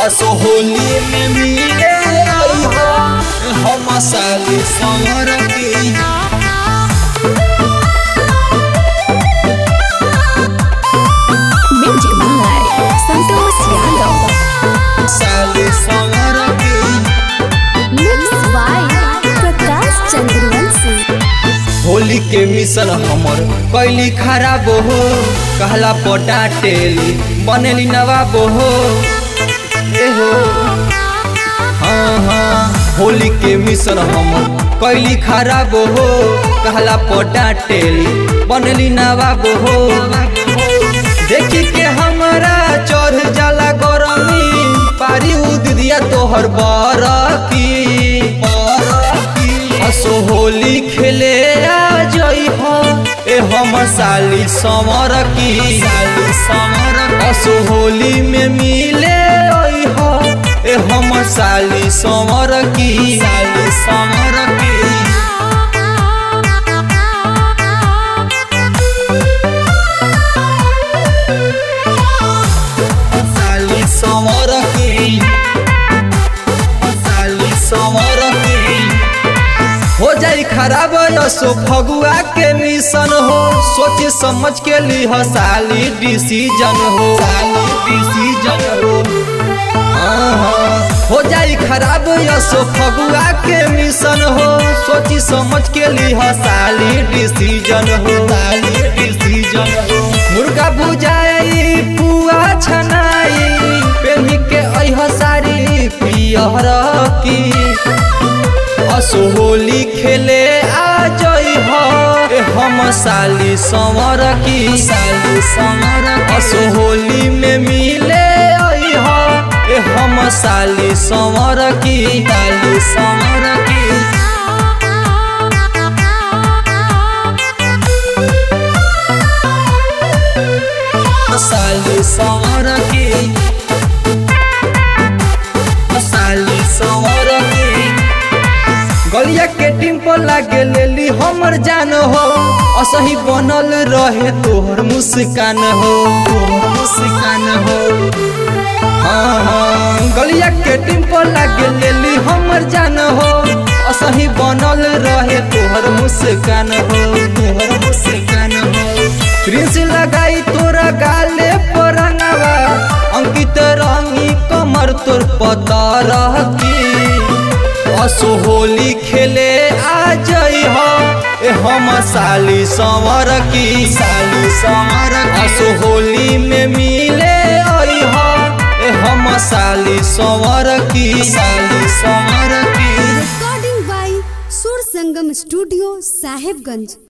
असो होली में मिले आई हो हम साली समर की Music by Santos Yadav. साली समर की Mixed by Prakash Chandravanshi. Holi के मिशन हमर कैली खराब हो कहला पटाटेली बनेली नवाब हो ए हो हाँ हाँ होली के मिशन हमर कैली खराब हो कहला पटाटेली बनेली नवाब हो देखी के हमरा चढ़ जाला गरमी पारी उद दिया तोहर बरकी असो होली खेले आ जई हो ए हम साली समर की साली समर असो होली में मिले आई हो ए हम साली समर की साली समर की साली समर की साली समर की हो जाई खराब यसो फगुआ के मिशन हो सोच समझ के लिह साली डिसीजन हो साली डिसीजन हो हाँ, हाँ। हो जाई खराब यसो फगुआ के मिशन हो सोची समझ के लिह साली डिसीजन हो साली डिसीजन हो मुर्गा बुझाई पुआ छनाई पेन्ही के अह सारी पियर की असो होली खेले आ जई हो ए हम साली समर की साली समर असो होली में मिले आई हो ए हम साली समर की साली समर की साली समर की साली समर की गलिया के टिम्पल लागे लेली हमर जान हो असही बनल रहे तोहर मुस्कान हो तोहर मुस्कान हो हाँ हाँ गलिया के टिम्पल लागे लेली हमर जान हो असही बनल रहे तोहर मुस्कान हो तोहर मुस्कान हो प्रिंस लगाई तोरा गाले पर रंगवा अंकित रंगी कमर तोर पता रहती असो होली खेले आ जई हो ए हम साली संवर की साली संवर असो होली में मिले आई हो ए हम साली संवर की साली संवर की recording by Sur Sangam Studio, Sahibganj.